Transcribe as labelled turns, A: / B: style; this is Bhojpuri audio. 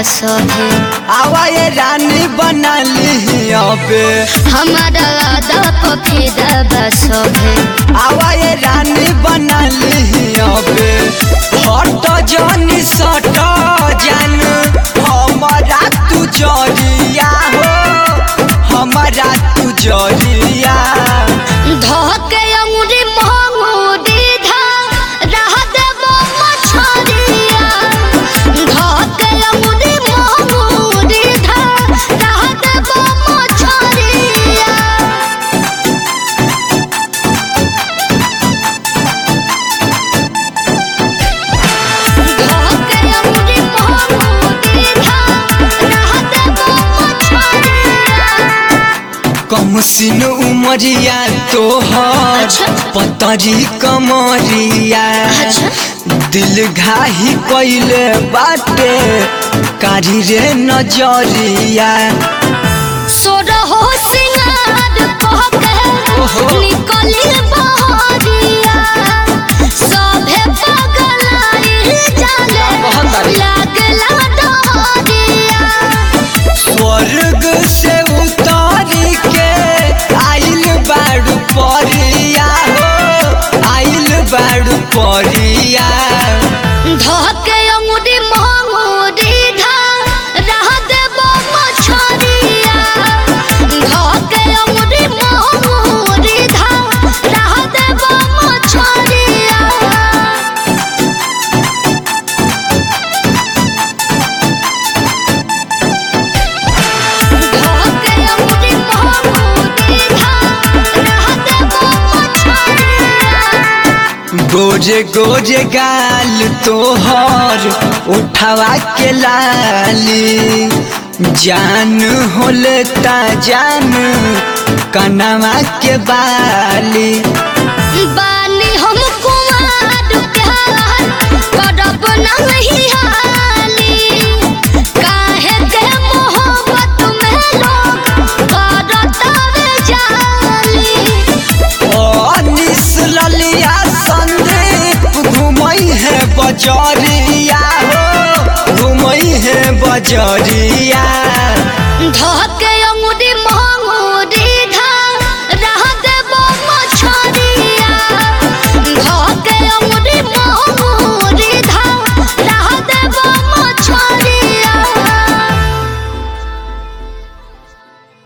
A: सभे
B: आवा ये रानी बना ली अबे
A: हमारा आदा पफिदा बा सभे
B: आवा ये रानी बना ली अबे हट जानी सट जान हमारा तू जरिया हो हमारा तू जरिया
A: धके अंगुरी मोंगुरी धा रह देबो मछरिया धके अंगुरी मोंगुरी धा रह देबो मछरिया धके अंगुरी मोंगुरी धा रह देबो मछरिया
B: कम सिन उमरिया तोहर
A: अच्छा।
B: पतरी कमरिया
A: अच्छा।
B: दिल घाही कैले बाटे कारी रे नजरिया
A: सोरहो सिंगार कह के
B: ओहो।
A: निकली बहरिया सभे पगलाइल जाले
B: बहुत तारीफ।
A: लागला डहरिया
B: स्वर्ग से उतारी के आइल बाड़ू परिया हो आइल बाड़ू परिया
A: धके अंगुरी मंगुरी धा रह देबो मछरिया धके अंगुरी मंगुरी धा रह देबो मछरिया धके अंगुरी मंगुरी धा रह देबो मछरिया
B: गोजे गोजे गाल तोहर उठावा के लाली जान होलता जान कनवा के बाली
A: बानी हम कुमार प्यार करब नहीं हाली काहे के मोहब्बत में लोग करतावे जाली
B: अनिस ललिया संदीप घुमई है बजरिया हो घुमई है बजरिया
A: धके